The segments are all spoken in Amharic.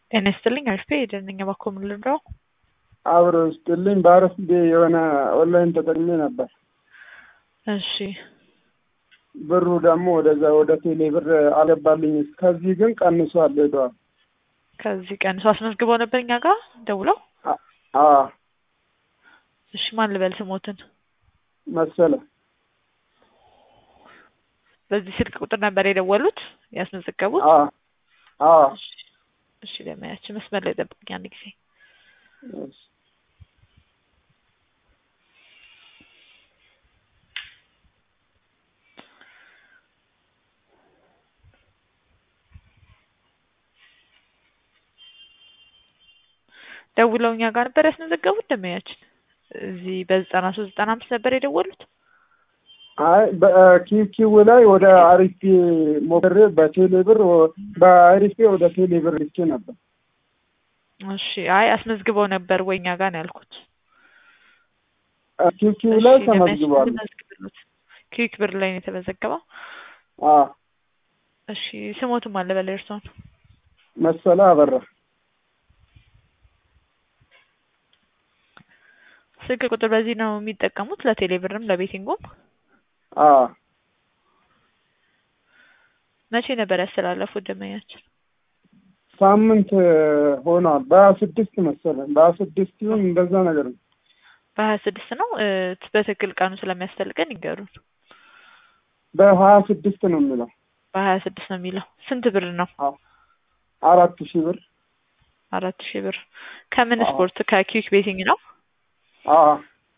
ጤና ይስጥልኝ አሪፍ የደንኛ ባኮ ምን ልርዳው? አብሮ ይስጥልኝ። በአረፍ የሆነ ኦንላይን ተጠቅሜ ነበር። እሺ ብሩ ደግሞ ወደዛ ወደ ቴሌ ብር አልገባልኝ። ከዚህ ግን ቀንሷል ሄደዋል። ከዚህ ቀንሶ አስመዝግበው ነበር እኛ ጋር ደውለው። አዎ እሺ ማን ልበል ስሞትን? መሰለ በዚህ ስልክ ቁጥር ነበር የደወሉት ያስመዘገቡት? አዎ አዎ እሺ ለማያችን መስመር ላይ ጠብቅኝ አንድ ጊዜ እሺ። ደውለው እኛ ጋር ነበር ያስመዘገቡት ደመያችን እዚህ በዘጠና ሶስት ዘጠና አምስት ነበር የደወሉት። አይ በኪኪው ላይ ወደ አሪፌ ሞክሬ በቴሌ ብር በአሪፌ ወደ ቴሌ ብር ልኬ ነበር። እሺ አይ አስመዝግበው ነበር ወይ እኛ ጋር ነው ያልኩት። ኪኪው ላይ እሺ፣ ተመዝግቧል። ለመያዝ ልመዝግብሎት። ኪዊክ ብር ላይ ነው የተመዘገበው። አዎ እሺ ስሞትም አለ በላይ እርሶን መሰለ አበራ ስልክ ቁጥር በዚህ ነው የሚጠቀሙት ለቴሌ ብርም ለቤቲንጉም። አዎ መቼ ነበር ያስተላለፉት ደመኛችን? ሳምንት ሆኗል። በሀያ ስድስት መሰለኝ በሀያ ስድስት ይሁን እንደዛ ነገር ነው። በሀያ ስድስት ነው እ በትክክል ቀኑ ስለሚያስፈልገን ይንገሩን። በሀያ ስድስት ነው የሚለው በሀያ ስድስት ነው የሚለው። ስንት ብር ነው? አራት ሺህ ብር አራት ሺህ ብር ከምን አዎ። ስፖርት ከኪዊክ ቤቲንግ ነው? አዎ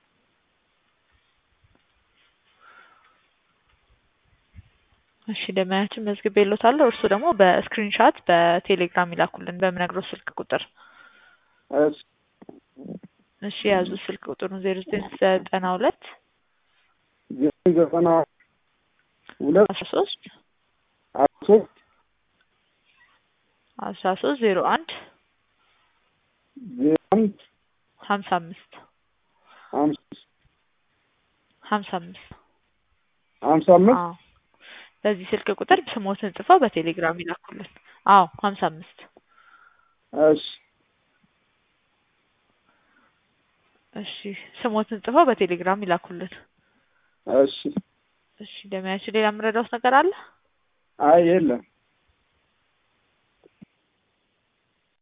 እሺ ደመያችን መዝግቤ የሎታለሁ። እርሱ ደግሞ በስክሪንሻት በቴሌግራም ይላኩልን በምነግረው ስልክ ቁጥር። እሺ እሺ የያዙ ስልክ ቁጥሩን ዜሮ ዘጠኝ ዘጠና ሁለት ዘጠኝ ዘጠና ሁለት አስራ ሶስት አስራ ሶስት አስራ ሶስት ዜሮ አንድ ዜሮ አንድ ሀምሳ አምስት አምስት ሀምሳ አምስት ሀምሳ አምስት አዎ በዚህ ስልክ ቁጥር ስሞትን ጽፈው በቴሌግራም ይላኩልን። አዎ ሀምሳ አምስት እሺ እሺ ስሞትን ጽፈው በቴሌግራም ይላኩልን። እሺ እሺ ደመያችን ሌላ የምረዳውት ነገር አለ? አይ የለም